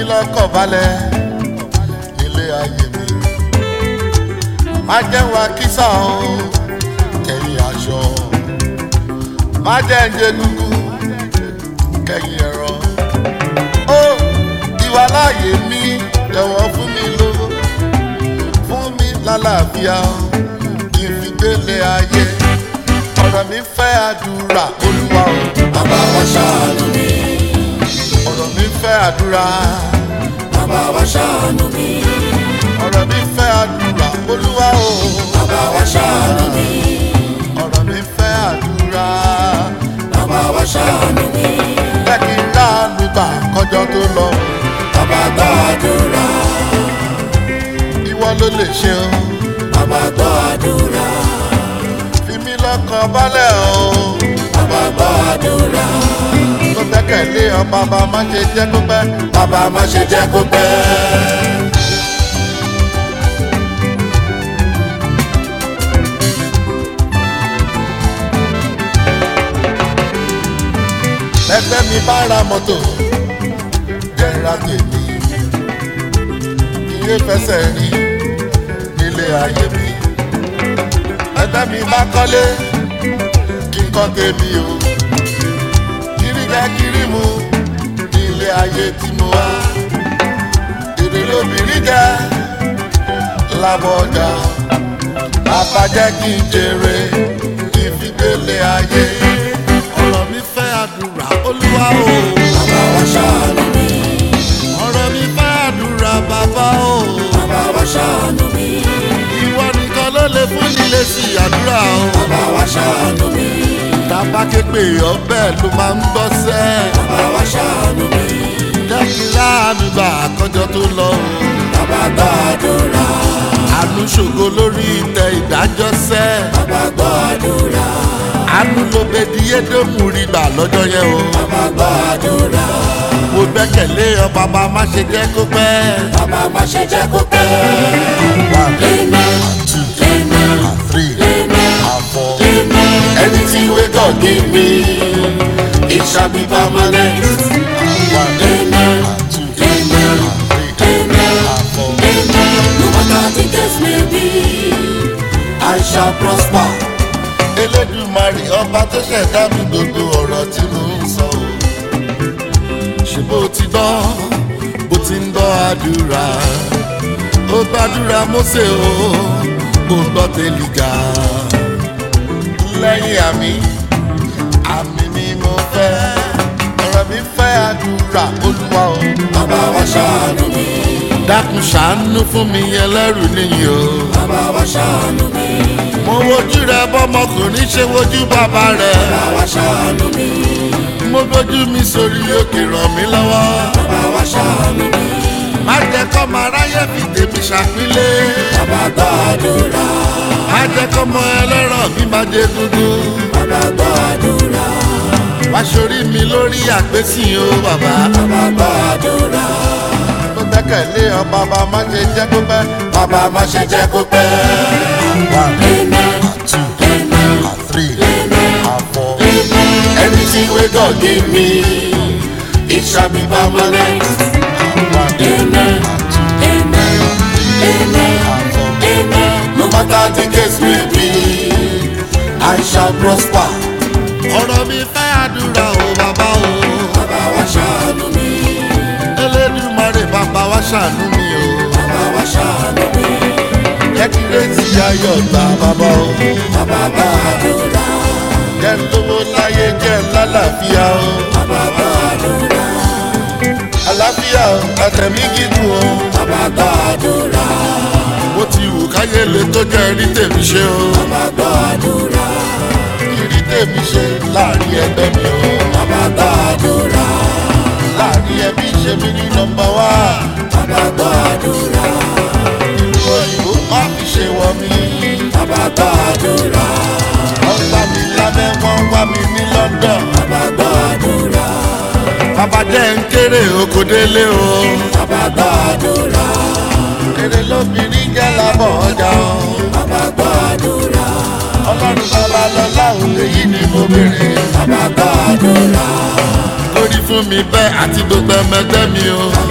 lọ́kàn balẹ̀ nílé ayé mi má jẹ́ wá kísà o kẹ́yìn aṣọ má jẹ́ ń jẹ gúgú kẹ́yìn ẹ̀rọ ó ìwà láàyè mi jọ̀wọ́ fún mi lówó fún mi lálàáfíà kí n fi gbélé ayé ọ̀rọ̀ mi fẹ́ àdúrà olúwa o bàbá wa ṣàánú mi ọ̀rọ̀ mi fẹ́ àdúrà bàbá wa ṣàánú mi ọ̀rọ̀ mi fẹ́ àdúrà olúwa o bàbá wa ṣàánú mi ọ̀rọ̀ mi fẹ́ àdúrà bàbá wa ṣàánú mi jẹ́ kí n láàánú gbà kọjọ́ tó lọ bàbá gbọ́ àdúrà ìwọ ló lè ṣe o bàbá gbọ́ àdúrà fi mí lọ́kàn balẹ̀ o bàbá gbọ́ àdúrà tó gbẹ́kẹ̀lé ọ bàbá má ṣe jẹ́ kó pẹ́ bàbá má ṣe jẹ́ kó pẹ́. ẹgbẹ́ mi bá ra mọ́tò jẹ́ra tèmi iye fẹsẹ̀ rí nílé ayé mi ẹgbẹ́ mi bá kọ́lé kí n kọ́ tèmi o kiri jẹ́ kiri mu nílé ayé tí mo wá èrè lóbìnrin jẹ́ lábọ̀ ọjà bàbá jẹ́ kí n jèrè kí n fi gbélé ayé ọ̀rọ̀ mi fẹ́ àdúrà olúwa o. bàbá wa ṣàánú mi ọ̀rọ̀ mi fẹ́ àdúrà bàbá o. bàbá wa ṣàánú mi ìwọ nìkan ló lè fún nílé sí àdúrà o. bàbá wa ṣàánú mi tàbá képe ọbẹ̀ ló máa ń gbọ́ sẹ́. bàbá wa ṣàánú mi jẹ́ kí láàánú gbà àkọ́jọ tó lọ o. bàbá gbọ́ àdúrà àánú ṣògo lórí ìtẹ́ ìdájọ́ sẹ́. bàbá gbọ́ àdúrà àánú ló bẹ di édómù rí gbà lọ́jọ́ yẹn o. bàbá gbọ́ àdúrà mo gbẹ́kẹ̀lé ọ bàbá má ṣe jẹ́ kó pẹ́. bàbá má ṣe jẹ́ kó pẹ́. One, Amen. two, Amen. three, Amen. and four. Amen. Anything we God give me, it shall be permanent. One, Amen. two, Amen. three, Amen. and four. Amen. No matter the case may be, I shall prosper. elédùmarè ọba tó ṣẹ̀dá mi gbogbo ọ̀rọ̀ tí mo ń sọ o. ṣé bó ti gbọ́ bó ti ń gbọ́ àdúrà ó gbàdúrà Mósè o ó gbọ́ tẹ́lígà lẹ́yìn àmì àmì ni mo fẹ́ ọ̀rọ̀ mi fẹ́ àdúrà olúwa o. Bàbá wa ṣàánú mi. dákun ṣàánú fún mi ẹlẹ́rù nìyí o. Bàbá wa ṣàánú mi. mo wojú rẹ bọ́mọkùnrin ṣe wojú bàbá rẹ. Bàbá wa ṣàánú mi. mo gbójú mi sórí òkè ràn mí lọ́wọ́. Bàbá wa ṣàánú mi. má jẹ́ kọ́ máa ráyè fi tèmi ṣàpínlẹ̀. Bàbá gbọ́ àdúrà. má jẹ́ kọ́ mọ ẹlẹ́rọ̀ mi máa jẹ dúdú. Bàbá gbọ́ àdúrà. wá sórí mi lórí àpèsìn o bàbá. Bàbá gbọ́ àdúrà. mo gbẹ́kẹ̀lé ọ bàbá má ṣe jẹ́ kó pẹ́. Bàbá má ṣe jẹ́ kó pẹ́. one Amen. two Amen. three and four. Anything we God give me, it shall be permanent. one Amen. Amen. Amen. Amen. No matter the case may be, I shall prosper. ọ̀rọ̀ mi fẹ́ àdúrà o bàbá o. Bàbá wa ṣàánú mi. Elédùmarè bàbá wa ṣàánú mi o. Bàbá wa ṣàánú mi. jẹ́ kí rétí ayọ̀ gbà bàbá o. Bàbá gbọ́ àdúrà. jẹ́ ń lówó láyé jẹ́ ń lálàáfíà o. Bàbá gbọ́ àdúrà. àlàáfíà o àtẹ̀mí gígùn o. Bàbá gbọ́ àdúrà. bó ti wù káyé lè tó jẹ́ rí tèmi ṣe o. Bàbá gbọ́ àdúrà. rí tèmi ṣe láàrin ẹgbẹ́ mi o. Bàbá gbọ́ àdúrà. láàrin ẹbí ṣe mí ní nọmba wá. Bàbá gbọ́ àdúrà. ìlú òyìnbó má fi ṣe wọ mí. Bàbá gbọ́ àdúrà. wọ́n gbá mi lábẹ́ wọ́n wá mi ní London. Bàbá gbọ́ àdúrà. bàbá jẹ́ ń kéré oko délé o. Bàbá gbọ́ àdúrà. kéré lóbìnrin jẹ́ lábọ̀ ọjà o. Bàbá gbọ́ àdúrà. ọlọ́run bàbá lọ́lá òun lèyí ni mo béèrè. Bàbá gbọ́ àdúrà. lórí fún mi bẹ́ẹ̀ àti gbogbo ẹmẹgbẹ́ mi o.